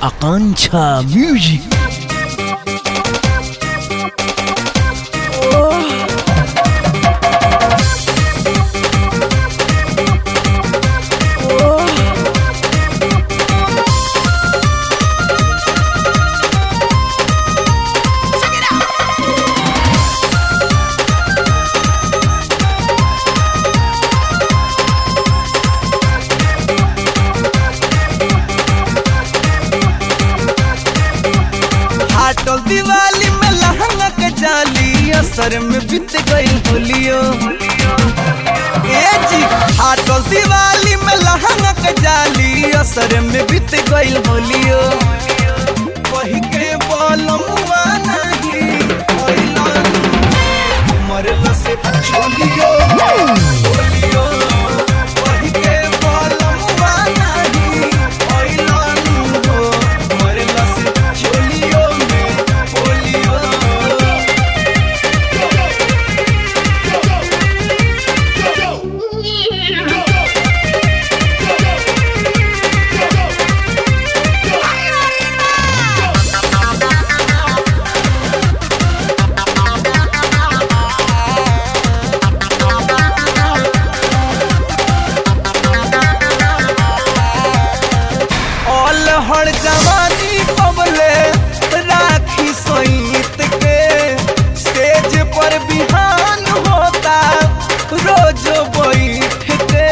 Akancha Music. हाटल Diwali में लहंगा के जाली असर में बीत गई होलियो ए जी हाटल दिवाली में लहंगा के जाली असर में बीत गई होलियो वही के बोलमुआ नहीं होइलन मरल से छोलियो होलियो वही के बोलमुआ नहीं होइलन हो मरल से छोलियो में होलियो ऑल हर जवानी पबले राखी सईत के स्टेज पर बिहान होता रोज बैठ के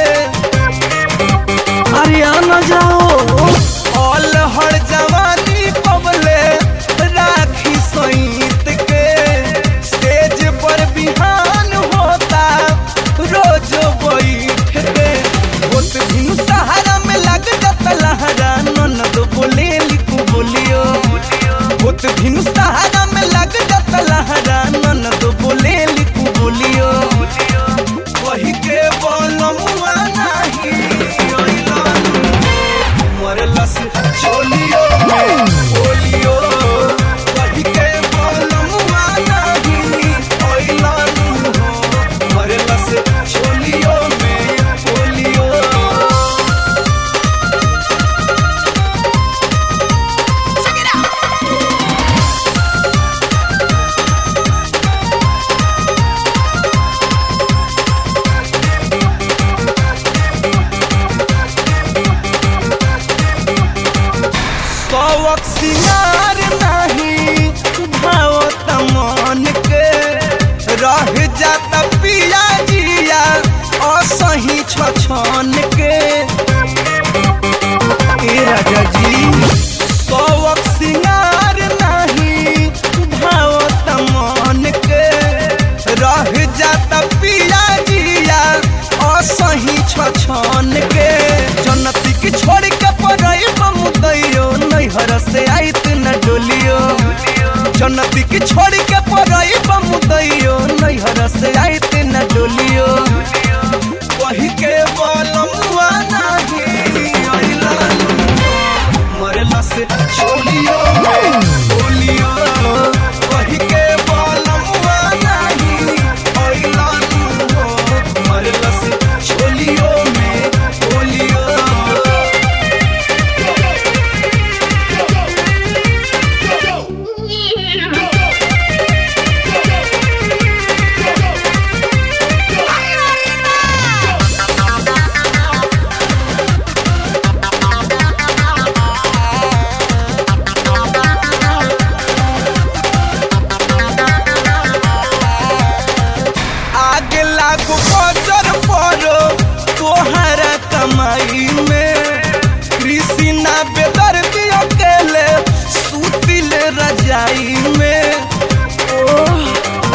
हरियाणा जाओ ऑल हर जवानी पबले राखी सईत के स्टेज पर बिहान होता रोज बैठ के होत भिनु सहारा में लग जात लहरा ननद बोले लिखू बोलियो होत भिनु सहारा में लग जात लहरा ननद बोले लिखू बोलियो वही के बोलमुआ नाही ओइलन मरलस छोलियो में बोलियो वही के बोलमुआ नाही ओइलन हो मरलस छोलियो में बोलियो सौक सिंगार नहीं भावत मन के रह जाता पिया जिया असही छछन के ए राजा जी सौक सिंगार नहीं भावत मन के रह जाता पिया जिया असही छछन के जनती की छोड़ के पड़ई बमुदैयो नैहर से आइत न डोलियो जनती की छोड़ के पड़ई बमुदैयो नैहर से आइत न डोलियो वही के बोलमुआ नाही अइलन मरला से छोलियो बोलियो वही के बोलमुआ नाही अइलन हो मरला से छोलियो में बोलियो आगे लागू बजर पड़ो तोहरा कमाई में कृष्णा बेदर दियो केले सुतिल रजाई में ओह।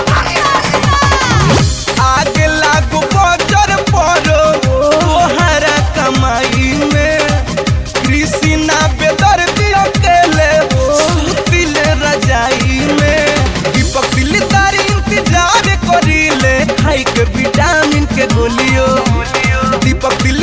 आगे लागू बजर पड़ो तोहरा कमाई में कृष्णा बेदर दियो केले सुतिल रजाई में दीपक दिलदारी इंतजार करीले खाई के विटामिन के गोलियो दीपक दिल